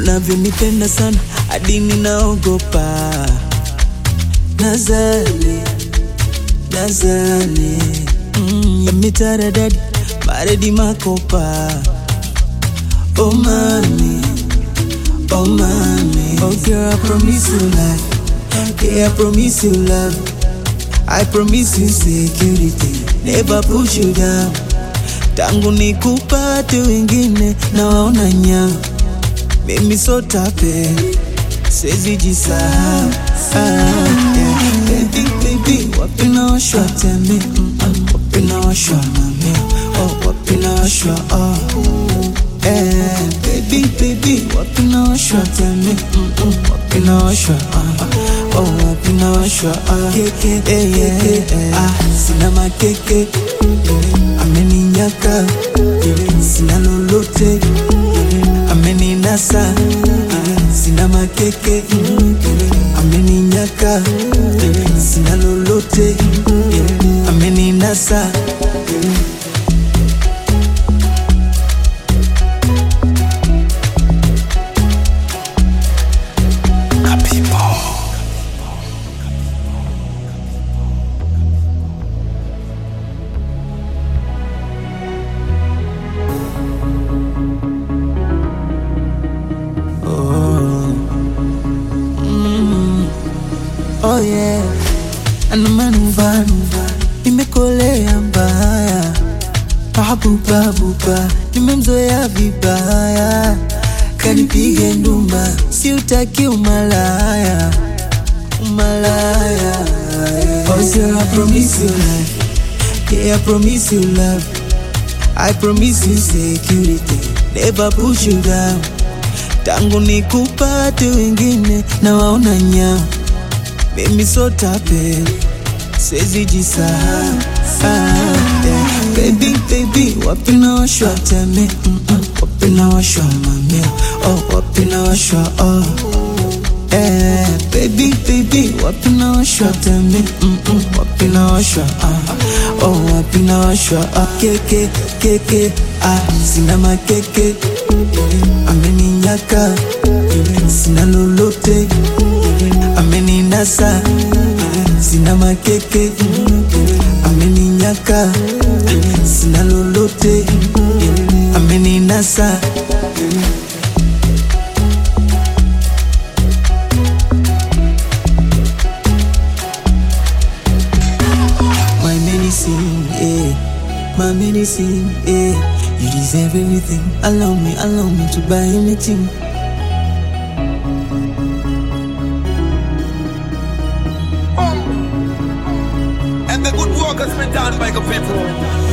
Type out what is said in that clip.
unavyonipenda sana hadi ninaogopa. Nazali, nazali, mm, yamitaradadi maredi makopa. Oh mami, oh mami, oh girl, I promise you life, yeah, I promise you love. I promise you security, never push you down. Tangu nikupate wengine na waona nyama, mimi so tape, siwezi jisahau. Ah, yeah. Baby, baby, wapi naoshwa teme, mm, mm, wapi naoshwa mami, oh, wapi naoshwa oh. Eh, baby, baby, wapi naoshwa teme, mm, mm, wapi naoshwa ah, oh, wapi naoshwa ah. Keke, eh, yeah, eh, ah, sina makeke eh, ameninyaka eh, sina lolote eh, ameninasa eh, sina makeke eh, ameninyaka eh, sina lolote eh, ameninasa eh, Oh yeah, ana manuva nuva, nimekolea mbaya, babuba buba, nimemzoea vibaya, kanipige ndumba, si utaki umalaya, umalaya. Oh girl, I promise you life, yeah, I promise you love, I promise you security, never push you down. Tangu nikupate wengine na waona nyama mimi so tape, siwezi jisahau. Ah, yeah. Baby, baby, wapi naoshwa teme, mm -mm. wapi naoshwa mamia, oh, wapi naoshwa oh. Eh, baby, baby, wapi naoshwa teme, mm -mm. wapi naoshwa ah. oh, wapi naoshwa ah. Keke, keke, ah, sina makeke, ameninyaka, sina lolote ameninasa sina makeke ameninyaka sina lolote ameninasa my medicine yeah my medicine yeah you deserve everything allow me allow me to buy anything And the good work has been done by the people.